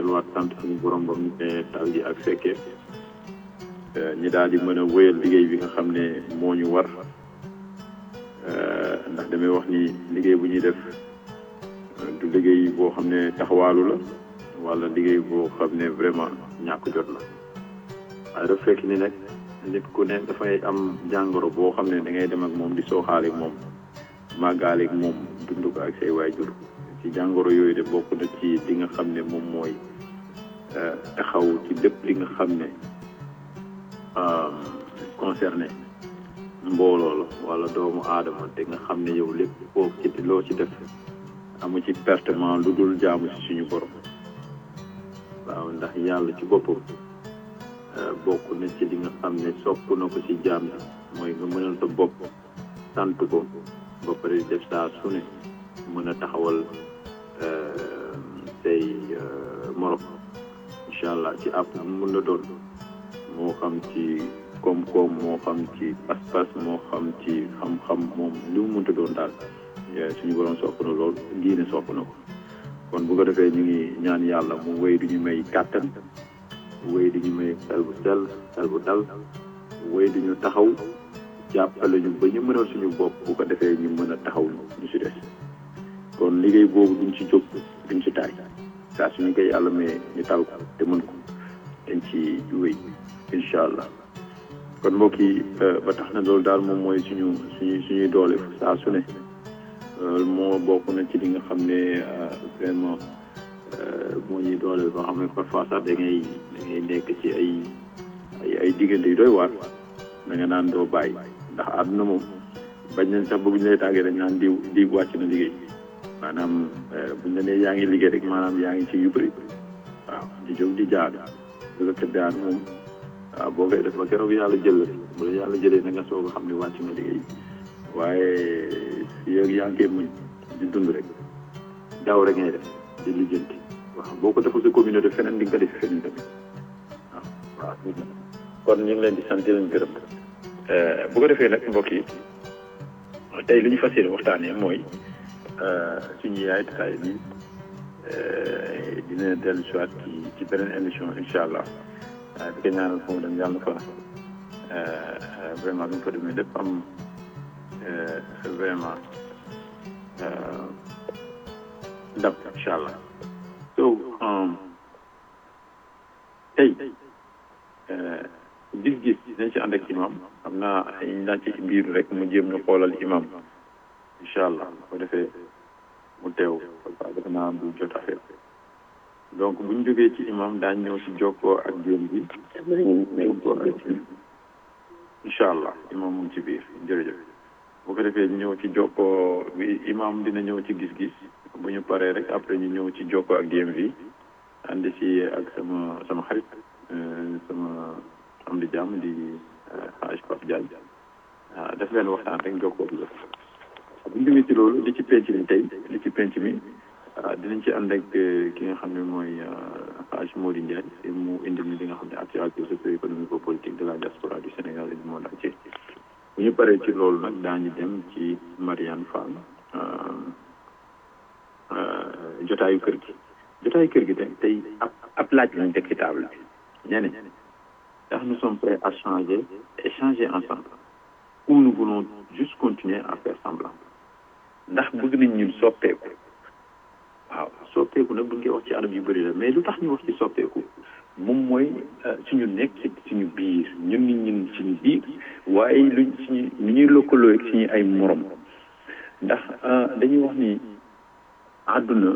delluwaat sant suñu borom ba mu ne tal gi ak fekkee ñi daal di mën a wéyal liggéey bi nga xam ne moo ñu war ndax damay wax ni liggéey bu ñuy def du liggéey boo xam ne taxawaalu la wala liggéey boo xam ne vraiment ñàkk jot la waaye dafa fekk ni nag nit ku ne dafay am jàngoro boo xam ne da ngay dem ak moom di sooxaale ak moom màggaale ak moom dund ko ak say waajur ci jàngoro yooyu de bokk na ci li nga xam ne moom mooy taxaw ci lépp li nga xam ne concerné mbooloo la wala doomu aadama te nga xam ne yow lépp koo ci loo ci def amu ci pertement lu dul jaamu ci suñu borom waaw ndax yàlla ci boppam bokk na ci li nga xam ne sopp na ko ci jaam yi mooy nga mënal sa bopp sant ko ba pare def saa su ne mën a taxawal say morom incha allah ci àpp mun na doon moo xam ci koom-koom moo xam ci pas-pas moo xam ci xam-xam moom li mu mënta doon daal suñu borom sopp na lool diine sopp na ko kon bu ko defee ñu ngi ñaan yàlla mu wéy du ñu may kàttan wéy du ñu may xel bu sell xel bu dal wéy du ñu taxaw jàppale ñu ba ñu mënal suñu bopp bu ko defee ñu mën a taxaw ñu si des kon liggéey boobu duñ ci jóg duñ ci taay saa suñu koy yàlla mais ñu tal ko te mën ko dañ ci wéy incha allah kon mbokk yi ba tax na loolu daal moom mooy suñu suñu suñuy doole saa su ne loolu moo bokk na ci li nga xam ne vraiment moo ñuy doole ba xam ne parfois sax da ngay da ngay nekk ci ay ay ay diggante yu doy waar da nga naan doo bàyyi ndax àdduna moom bañ nañ sax ba bu ñu lay tàggee dañ naan diw diw wàcc na liggéey maanaam buñ la nee yaa ngi liggéey rek maanaam yaa ngi ci yu bëri waaw di jóg di jaar lu ko daan moom waaw boo koy def ba keroog yàlla jël la bu la yàlla jëlee na nga soog a xam ne wàcc na liggéey waaye yow yaa ngi koy muñ di dund rek daaw rek ngay def di lijjanti waaw boo ko deful sa communauté feneen di nga ko def feneen tamit waaw waaw kon ñu ngi leen di sant di leen gërëm bu ko defee nag mbokk yi tey li ñu fas yéene waxtaanee mooy suñu yaay taay bi dina dellu si waat ci ci beneen émission incha allah di ko ñaanal fu mu dem yàlla fa vraiment bi mu fa demee lépp am vraiment ndam incha allah so tey gis-gis dañ ci ànd ak imam xam naa ñu daan ci biir rek mu jéem ñu xoolal imam incha allah ko defee mu teew parce que defe naa du jot affaire donc bu ñu jógee ci imam daañ ñëw si jokkoo ak jéem bi jokkoo ak incha allah imam mu ngi ci biir jërëjëf bu ko defee ñëw ci jokkoo bi imam dina ñëw ci gis-gis bu ñu paree rek après ñu ñëw ci jokkoo ak DMV ànd si ak sama sama xarit sama am di jàmm di Haj Pape Diagne waaw def leen waxtaan rek jokkoo bi la bu ñu jógee ci loolu li ci penc mi tey li ci penc mi dinañ ci ànd ak ki nga xam ne mooy Haj Mody Ndiaye mu indi ni li nga xam ne actualité socio-économique politique de la diaspora du Sénégal et du monde entier bu ñu paree ci loolu nag daañu dem ci Mariane Fall jotaayu kër gi jotaayu kër gi tey tey ab ab laaj lañ teg ci table bi ñene ndax nous sommes prêts à changer et changer ensemble ou nous voulons juste continuer à faire semblant ndax bëgg nañ ñun soppeeku waaw soppeeku nag bu ñu koy wax ci anam yu bëri la mais lu tax ñu wax ci soppeeku moom mooy suñu nekk suñu biir ñun nit ñun suñu biir waaye luñ suñu ñu ñuy lëkkaloo ak suñu ay morom ndax dañuy wax ni àdduna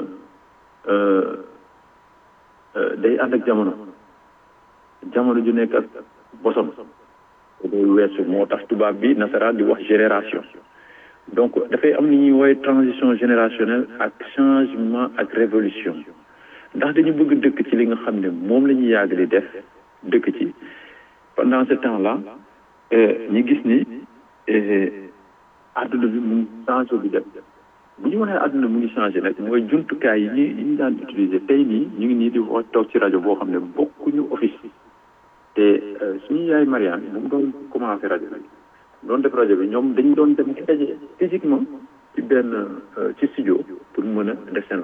day ànd ak jamono jamono ju nekk ak bosom day weesu moo tax tubaab bi nasaraan di wax génération donc dafay am li ñuy woowee transition générationnelle ak changement ak révolution ndax dañu bëgg dëkk ci li nga xam ne moom la ñuy yàgg di def dëkk ci pendant ce temps là ñu gis ni àdduna bi mu ngi changé bi def bu ñu waxee àdduna mu ngi changé nag mooy jumtukaay yi ñu yi ñu daan utiliser tey nii ñu ngi nii di wax toog ci rajo boo xam ne bokkuñu office te suñu yaay Mariane bu mu doon commencé rajo bi doon def rajo bi ñoom dañu doon dem ci daje physiquement ci benn ci studio pour mën a def seen